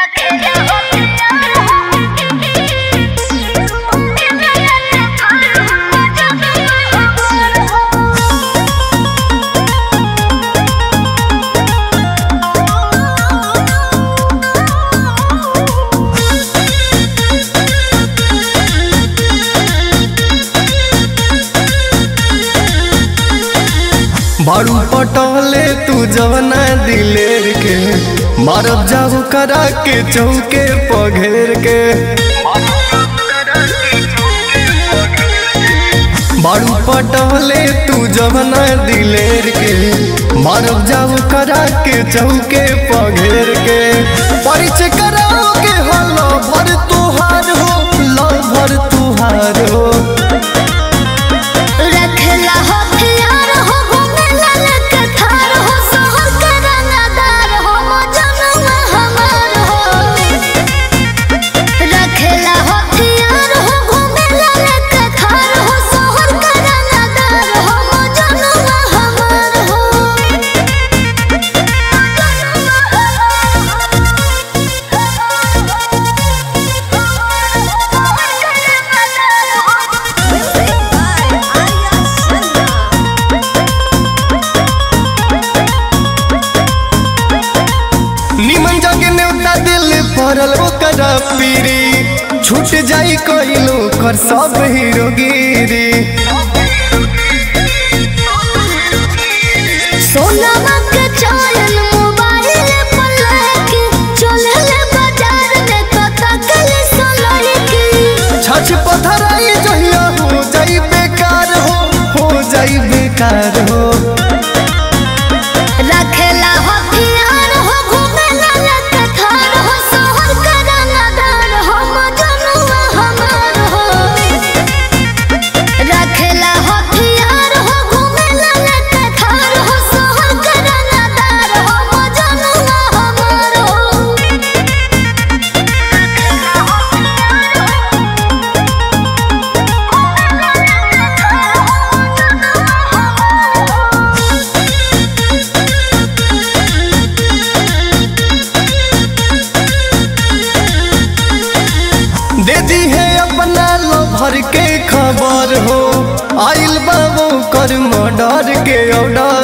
बारू पटोले तू जवना दिलेर के मारब जाऊ करा के चौके पघेर के बारू पटोले तू जवना दिलेर के मारब जाऊ करा के चौके पघेर के परिचय कराओ के हलो भर तुहार हो लो भर तुहार हो रखला हो प्यार हो घुमेला लेके थार हो शहर के रंगदार हो मजनुआ हमार हो रखला हो प्यार हो घुमेला लेके थार हो शहर के रंगदार हो मजनुआ हमार हो निमन जग न्योता दिल पड़ल ओकरा पीरी छूट जाई कइलो कर सब हीरोगिरी सोनमा के चलन मोबाइल पर लेके चले बाजार में कता कले सोलर की छछ पथराई जहिया हो जाई बेकार हो हो जाई बेकार हो रखेला हो प्यार हो घुमेला लेके थार हो शहर के रंगदार हो मजनुआ हमार हो रखेला हो प्यार हो घुमेला लेके थार हो शहर के रंगदार हो मजनुआ हमार हो दे दी है अपना लो भर के खबर हो आइल बाबू कर मर्डर के ऑर्डर